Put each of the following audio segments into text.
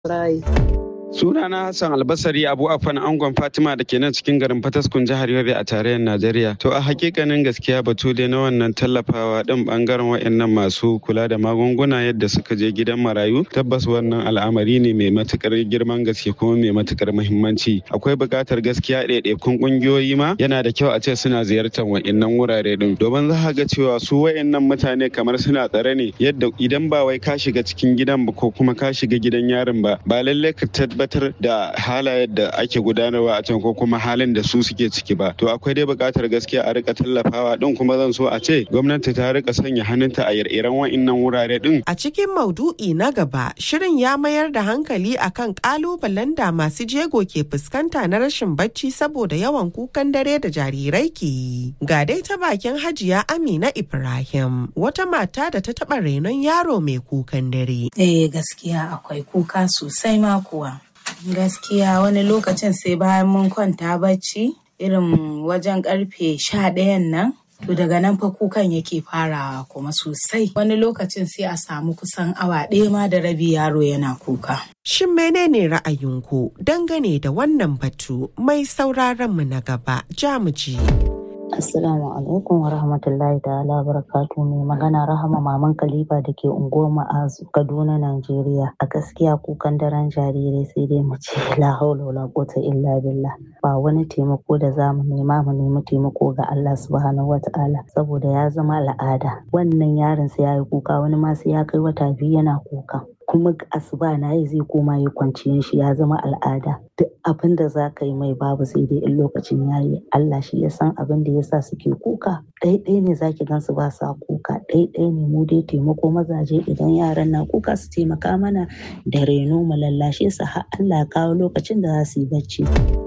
Rai. Sunana Hassan Albasari Abu Afan Angon Fatima da ke nan cikin garin Fataskun jihar Yobe a tarayyar Najeriya. To a hakikanin gaskiya batu dai na wannan tallafawa din bangaren wayannan masu kula da magunguna yadda suka je gidan marayu tabbas wannan al'amari ne mai matukar girman gaske kuma mai matukar muhimmanci. Akwai buƙatar gaskiya ɗaiɗaikun ƙungiyoyi ma yana da kyau a ce suna ziyartar wayannan wurare din domin za ga cewa su wayannan mutane kamar suna tsare ne yadda idan ba wai ka shiga cikin gidan ba ko kuma ka shiga gidan yarin ba ba lallai ka tabbatar da halayen da ake gudanarwa a can ko kuma halin da su suke ciki ba to akwai dai buƙatar gaskiya a rika tallafawa din kuma zan so a ce gwamnati ta rika sanya hannunta a ire-iren wa'innan wurare din A cikin maudu'i na gaba, shirin ya mayar da hankali akan kalubalen da masu jego ke fuskanta na rashin bacci saboda yawan kukan dare da jarirai ke yi. Ga dai ta bakin Hajiya Amina Ibrahim, wata mata da ta taɓa renon yaro mai kukan dare. Eh gaskiya akwai kuka sosai ma kuwa. Gaskiya wani lokacin sai bayan mun kwanta bacci irin wajen karfe sha ɗayan nan to daga nan fa kukan yake farawa kuma sosai wani lokacin sai a samu kusan awa ɗaya ma da rabi yaro yana kuka. Shin menene ra'ayinku dangane da wannan batu mai sauraron mu na gaba jamuji. Assalamu alaikum wa rahmatullahi ta'ala barakatu mai magana rahama maman Khalifa da ke unguwar Ma'azu Kaduna Najeriya a gaskiya kukan daren jarirai sai dai mu ce la haula wala quwwata illa billah ba wani taimako da za mu nema mu nemi taimako ga Allah subhanahu wata'ala saboda ya zama al'ada wannan yaron sai ya yi kuka wani ma sai ya kai wata biyu yana kuka kuma asuba na yi zai koma ya kwanciyar shi ya zama al'ada duk abin da za ka yi mai babu sai dai in lokacin ya yi Allah shi ya san abin da ya sa suke kuka ɗaiɗai ne za ki gansu ba sa kuka ɗaiɗai ne mu dai taimako mazaje idan yaran na kuka su taimaka mana da reno mu lallashe su har Allah ya kawo lokacin da za su yi bacci.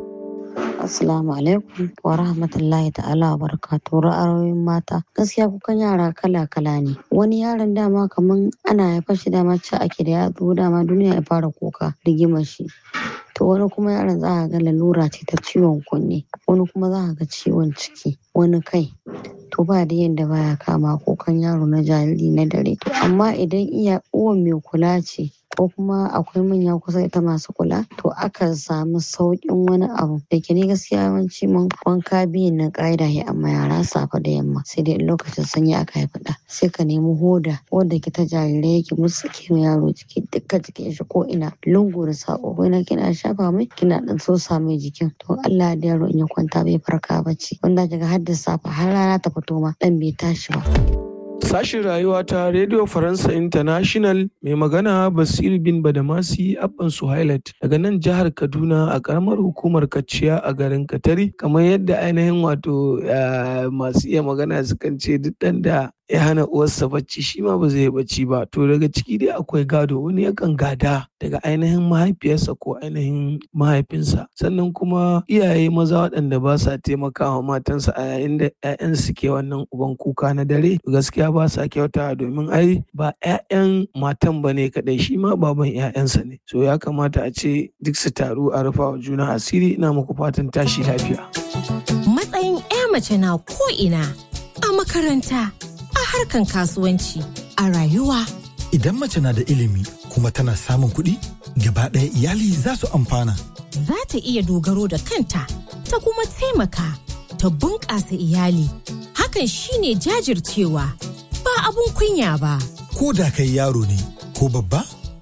Assalamu alaikum wa rahmatullahi ta'ala wa barakatuhu ra'ayoyin mata gaskiya kukan yara kala kala ne wani yaron dama kaman ana haifar shi dama ci ake da ya zo dama duniya ya fara kuka rigimar shi to wani kuma yaron za ga lalura ce ta ciwon kunne wani kuma za ga ciwon ciki wani kai to ba da yadda baya kama kukan yaro na jariri na dare to amma idan iya uwan mai kula ce ko kuma akwai manya kusa ita masu kula to akan samu sauƙin wani abu da ke ne gaskiya yawanci mun wanka biyun na ƙa'ida ya amma yara safe da yamma sai dai lokacin sanyi aka haifi ɗa sai ka nemi hoda wanda ke ta jarirai yake musu ke yaro jiki dukkan jikin shi ko ina lungu da saƙo ko ina kina shafa mai kina ɗan sosa mai jikin to Allah da yaro in ya kwanta bai farka bacci wanda daga har da safe har rana ta fito ma ɗan bai tashi ba. Sashin rayuwa ta Radio Faransa International mai magana Basiru bin Badamasi Abban Suhailat daga nan jihar Kaduna a karamar hukumar Kaciya a garin Katari kamar yadda ainihin wato masu iya magana sukan ce duk ɗan da ya hana uwarsa bacci shi ma ba zai bacci ba to daga ciki dai akwai gado wani yakan gada daga ainihin mahaifiyarsa ko ainihin mahaifinsa sannan kuma iyaye maza waɗanda ba sa taimakawa matansa a yayin da 'ya'yan suke wannan uban kuka na dare gaskiya ba sa kyauta domin ai ba 'ya'yan matan ba ne kaɗai shi ma baban 'ya'yansa ne so ya kamata a ce duk su taru a rufa wa juna asiri ina muku fatan tashi lafiya matsayin 'ya mace na ko ina a makaranta a harkan kasuwanci a rayuwa. Idan mace na da ilimi kuma tana samun kuɗi, gaba ɗaya iyali za su amfana. Za ta iya dogaro da kanta, ta kuma taimaka, ta bunƙasa iyali. Hakan shine jajircewa, ba abun kunya ba. Ko da kai yaro ne, ko babba,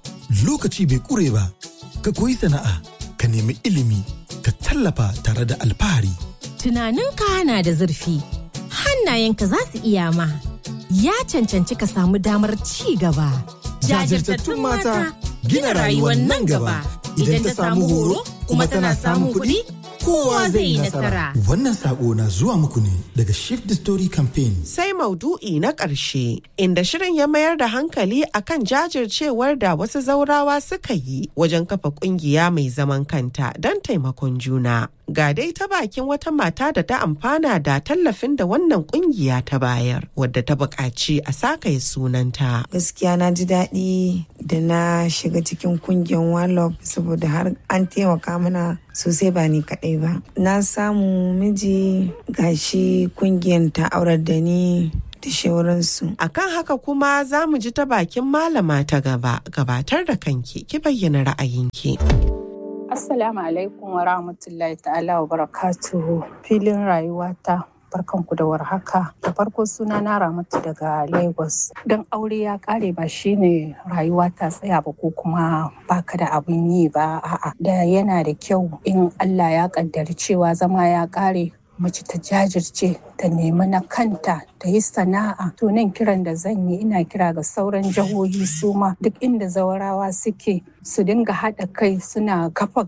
lokaci bai ƙure ba, ka koyi sana'a, ka nemi ilimi, ka tallafa tare da alfahari. Tunaninka na da zurfi, hannayenka za su iya ma. ya cancanci ka samu damar ci gaba. Jajirtattun mata gina rayuwar nan gaba idan ta samu horo kuma tana samun kuɗi kowa zai yi nasara. Wannan sako na zuwa muku ne daga Shift the Story Campaign. Sai maudu'i na ƙarshe inda shirin ya mayar da hankali akan jajircewar da wasu zaurawa suka yi wajen kafa ƙungiya mai zaman kanta don taimakon juna. Ga dai ta bakin wata mata da ta amfana da tallafin da wannan kungiya ta bayar wadda ta buƙaci a sakaye sunanta. Gaskiya na ji daɗi da na shiga cikin kungiyar Wallop saboda har an taimaka mana sosai ba ni kaɗai ba. Na samu miji gashi kungiyar ta aurar da ni da shauransu. Akan haka kuma za mu ji ta bakin malama ta gaba gabatar da kanki ki bayyana ra'ayinki. Assalamu alaikum wa rahmatullahi ta'ala wa barakatuhu filin rayuwata barkanku da warhaka da farko suna na ramatu daga lagos don aure ya kare ba shine rayuwa ta tsaya ba ko kuma baka da abin yi ba a'a da yana da kyau in allah ya kaddari cewa zama ya kare mace ta jajirce ta nemi na kanta ta yi sana'a to nan kiran da zan yi ina kira ga sauran jihohi su ma duk inda zawarawa suke su dinga haɗa kai suna kafa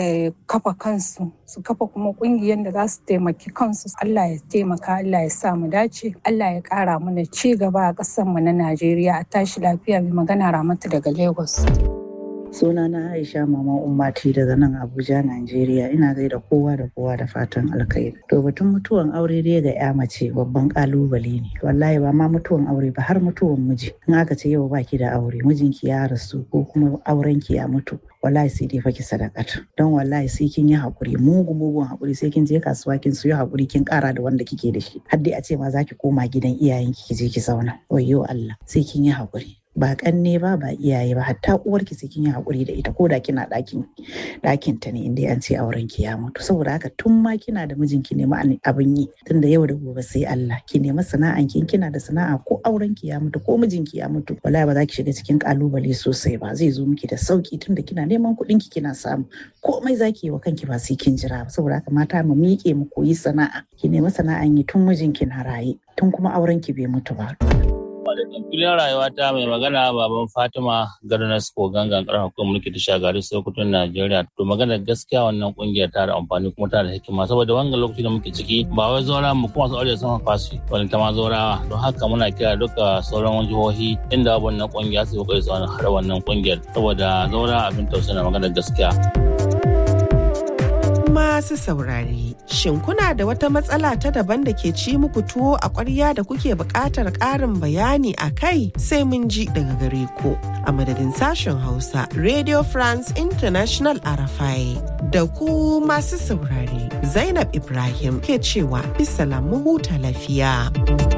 kafa kansu su kafa kuma ƙungiyar da za su taimaki kansu Allah ya taimaka Allah ya sa mu dace Allah ya ƙara mana ci gaba a ƙasar mu na Najeriya a tashi lafiya mai magana Ramatu daga Lagos. Suna na Aisha Mama Ummati daga nan Abuja, Najeriya. Ina gaida kowa da kowa da fatan alkhairi. To batun mutuwan aure dai ga ya mace babban kalubale ne. Wallahi ba ma mutuwan aure ba har mutuwan miji. In aka ce yau baki da aure, mijinki ya rasu ko kuma aurenki ya mutu. wallahi sai dai faki sadakata don wallahi sai kin yi hakuri mugu mugun hakuri sai kin je kasuwa kin siyo hakuri kin kara da wanda kike da shi har dai a ce ma zaki koma gidan iyayenki ki je ki zauna wayyo Allah sai kin yi hakuri ba kanne ba ba iyaye ba hatta uwarki sai kin yi hakuri da ita ko da kina ɗakin ɗakin ta ne inda an ce auren ki ya mutu saboda haka tun ma kina da mijinki ne abin yi tunda yau da gobe sai Allah ki nema sana'an ki kina da sana'a ko auren ki ya mutu ko mijinki ya mutu wallahi ba za ki shiga cikin kalubale sosai ba zai zo miki da sauki tunda kina neman kuɗin ki kina samu komai zaki yi wa kanki ba sai kin jira ba saboda haka mata mu miƙe mu koyi sana'a ki nema sana'an yi tun mijinki na raye tun kuma auren ki bai mutu ba. Malatin filin rayuwa ta mai magana baban Fatima Garnas ko gangan karar hukumar mulki ta shagari Sokoton Najeriya. To magana gaskiya wannan kungiyar ta da amfani kuma ta da hikima saboda wannan lokaci da muke ciki ba wai zaura mu kuma su aure sun fasu wani ta ma zaurawa. Don haka muna kira duka sauran jihohi inda wannan kungiya su kokari su har wannan kungiyar saboda zaura abin tausayi na magana gaskiya. masu saurare. Shin kuna da wata matsala ta daban da ke ci muku tuwo a ƙwarya da kuke buƙatar ƙarin bayani a kai sai mun ji daga gare ku. A madadin sashen Hausa, Radio France International Arafai da ku masu saurare. Zainab Ibrahim ke cewa bisa mu huta lafiya.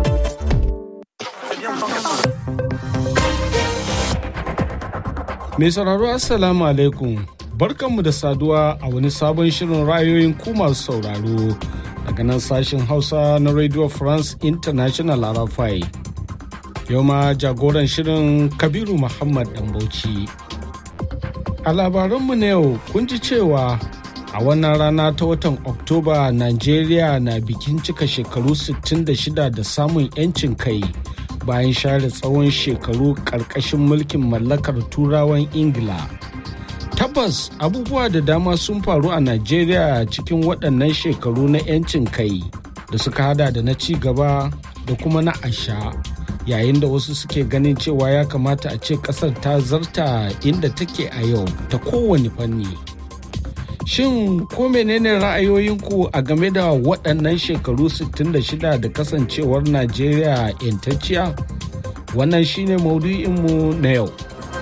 Mai sauraro Assalamu alaikum. barkanmu da saduwa a wani sabon shirin ra'ayoyin ku masu sauraro daga nan sashen hausa na radio france international arafai yau ma jagoran shirin kabiru muhammad bauchi a labaranmu na yau kun ji cewa a wannan rana ta watan oktoba nigeria na bikin cika shekaru 66 da samun 'yancin kai bayan share tsawon shekaru ƙarƙashin mulkin mallakar turawan ingila tabbas abubuwa da dama sun faru a najeriya cikin waɗannan shekaru na 'yancin kai da suka hada da na ci gaba da kuma na asha yayin da wasu suke ganin cewa ya kamata a ce ƙasar ta zarta inda take a yau ta kowane fanni shin ko menene ra'ayoyinku a game da waɗannan shekaru 66 da kasancewar najeriya 'yantacciya wannan shine maudu'inmu na yau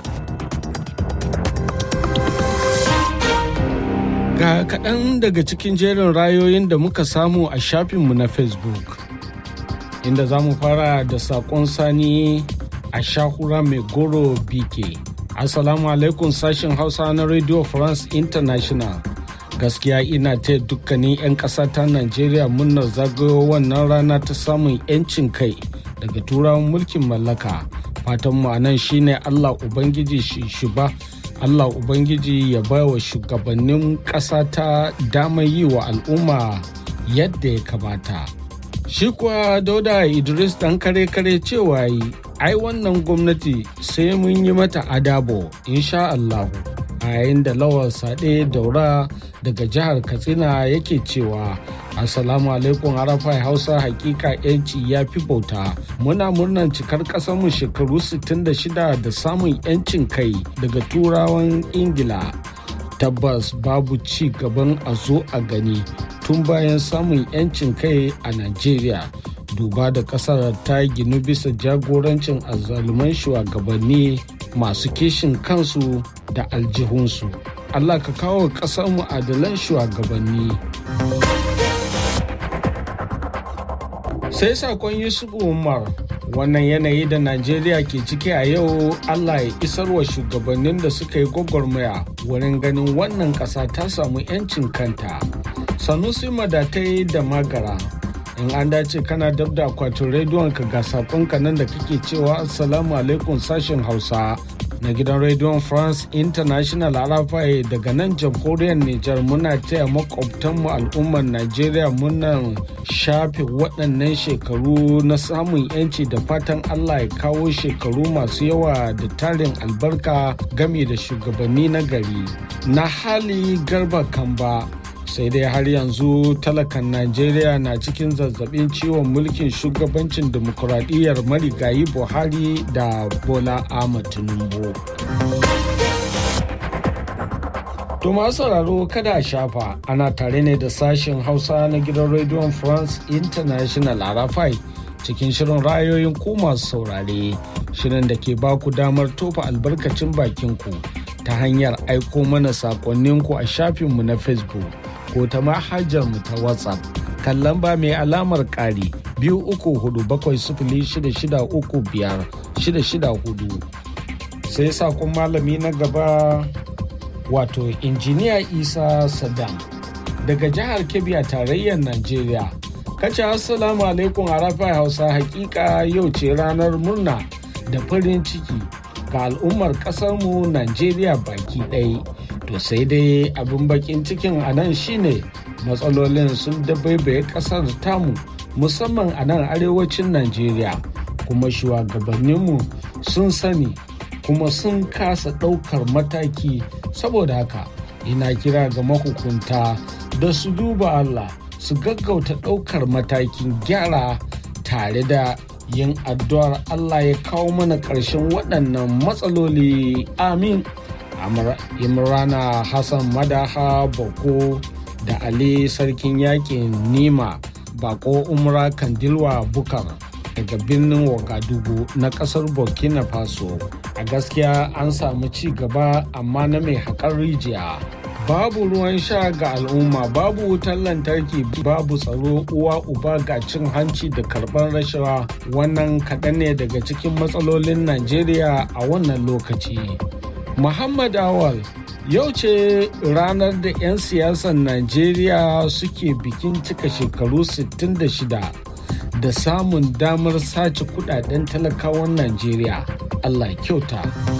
Ga kaɗan daga cikin jerin rayoyin da muka samu a shafinmu na Facebook. Inda za mu fara da saƙon sani a shahura mai goro BK. Assalamu alaikum sashen Hausa na Radio France International. Gaskiya ina ta dukkanin 'yan ƙasa ta Najeriya murnar zagayo wannan rana ta samun 'yancin kai daga turawan mulkin mallaka. Fatan mu nan shine Allah Ubangiji shi ba Allah Ubangiji ya ba wa shugabannin ƙasa ta damar yi wa al'umma yadda ya kamata. Shi kuwa Dauda Idris ɗan kare-kare cewa yi, ai wannan gwamnati sai mun yi mata adabo, insha Allahu. A yayin da lawar saɗe daura daga jihar Katsina yake cewa Assalamu alaikum Arafai Hausa hakika yanci ya fi bauta. Muna murnan cikar mu shekaru 66 da samun yancin kai daga turawan Ingila. Tabbas babu ci gaban a zo a gani tun bayan samun yancin kai a Najeriya. Duba da kasar ta ginu bisa jagorancin azzaluman shugabanni masu kishin kansu da aljihunsu. Allah ka kawo ƙasarmu adalan shugabanni. sai sakon yusufu umar wannan yanayi da najeriya ke ciki a yau allah ya isar wa shugabannin da suka yi gwagwarmaya wurin ganin wannan ƙasa ta samu 'yancin kanta sanusi madatai da magara in an dace kana dab da akwatin rediyon ka ga sakonka nan da kake cewa assalamu alaikum sashen hausa na gidan rediyon france international arafai daga nan jamhuriyar niger muna taya makwabtanmu al'ummar nigeria munan shafe waɗannan shekaru na samun yanci da fatan allah ya kawo shekaru masu yawa da tarin albarka game da shugabanni na gari na hali garba kamba sai dai har yanzu talakan najeriya na cikin zazzabin ciwon mulkin shugabancin demokuraɗiyyar marigayi buhari da bola ahmad tinubu to masu sauraro kada a shafa ana tare ne da sashen hausa na gidan rediyon france international arafai cikin shirin rayoyin ku masu saurare shirin da ke baku damar tofa albarkacin bakinku ta hanyar aiko mana sakonninku a shafinmu na facebook ko ta manhajar mu ta WhatsApp kan lamba mai alamar ƙari biyu uku hudu bakwai sifili shida shida uku biyar shida shida hudu sai sakon malami na gaba wato injiniya isa saddam daga jihar kebbi a tarayyar najeriya kace assalamu alaikum arafa hausa hakika yau ce ranar murna da farin ciki ga al'ummar ƙasarmu najeriya baki ɗaya to sai dai abin bakin cikin a nan shine matsalolin sun dabaibaye kasar tamu musamman a nan arewacin najeriya kuma shugabanninmu sun sani kuma sun kasa ɗaukar mataki saboda haka ina kira ga mahukunta da su duba allah su gaggauta ɗaukar matakin gyara tare da yin addu'ar allah ya kawo mana ƙarshen waɗannan matsaloli amin imrana hassan madaha bako da ali sarkin yakin nima bako umra kandilwa bukar daga birnin wagadugu na kasar burkina faso a gaskiya an samu ci gaba amma na mai haƙar rijiya babu ruwan sha ga al'umma babu wutar lantarki babu tsaro uwa uba ga cin hanci da karɓar rashawa wannan kaɗan ne daga cikin matsalolin najeriya a wannan lokaci Muhammad Awal yau ce ranar da 'yan siyasar Najeriya suke bikin cika shekaru 66 da samun damar sace kudaden talakawan Najeriya. Allah kyauta.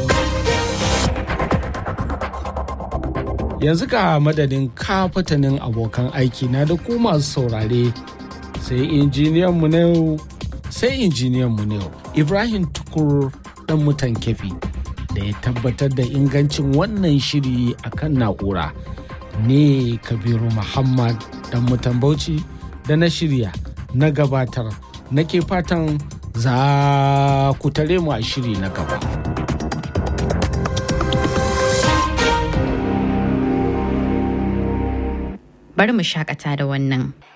Yanzu ka madadin kafatanin abokan aiki na da ku masu saurare sai injiniyan mu na yau sai injiniyan mu na yau Ibrahim Tukur dan mutan kefi. da ya tabbatar da ingancin wannan shiri a kan na'ura ne kabiru muhammad dan mutan bauchi da na shirya na gabatar nake fatan za ku tare mu a shiri na gaba bari mu shakata da wannan